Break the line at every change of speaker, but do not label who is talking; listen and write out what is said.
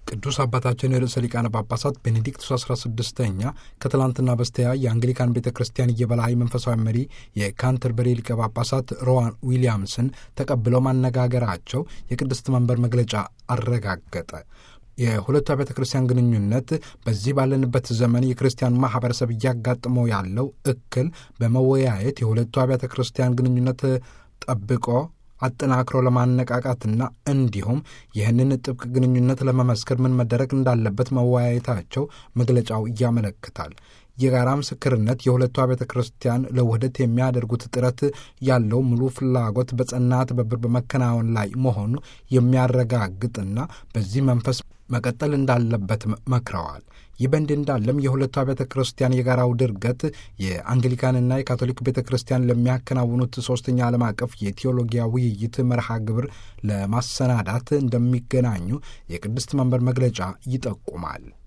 ቅዱስ አባታችን ርዕሰ ሊቃነ ጳጳሳት ቤኔዲክቱስ 16ኛ ከትላንትና በስቲያ የአንግሊካን ቤተ ክርስቲያን የበላይ መንፈሳዊ መሪ የካንተርበሪ ሊቀ ጳጳሳት ሮዋን ዊሊያምስን ተቀብለው ማነጋገራቸው የቅድስት መንበር መግለጫ አረጋገጠ። የሁለቱ ቤተ ክርስቲያን ግንኙነት በዚህ ባለንበት ዘመን የክርስቲያን ማህበረሰብ እያጋጥመው ያለው እክል በመወያየት የሁለቱ አብያተ ክርስቲያን ግንኙነት ጠብቆ አጠናክሮ ለማነቃቃትና እንዲሁም ይህንን ጥብቅ ግንኙነት ለመመስከር ምን መደረግ እንዳለበት መወያየታቸው መግለጫው ያመለክታል። የጋራ ምስክርነት የሁለቱ ቤተ ክርስቲያን ለውህደት የሚያደርጉት ጥረት ያለው ሙሉ ፍላጎት በጸና ትብብር በመከናወን ላይ መሆኑ የሚያረጋግጥና በዚህ መንፈስ መቀጠል እንዳለበት መክረዋል። ይህ በእንዲህ እንዳለም የሁለቱ ቤተ ክርስቲያን የጋራው ድርገት የአንግሊካንና የካቶሊክ ቤተ ክርስቲያን ለሚያከናውኑት ሶስተኛ ዓለም አቀፍ የቴዎሎጊያ ውይይት መርሃ ግብር ለማሰናዳት እንደሚገናኙ የቅድስት መንበር መግለጫ ይጠቁማል።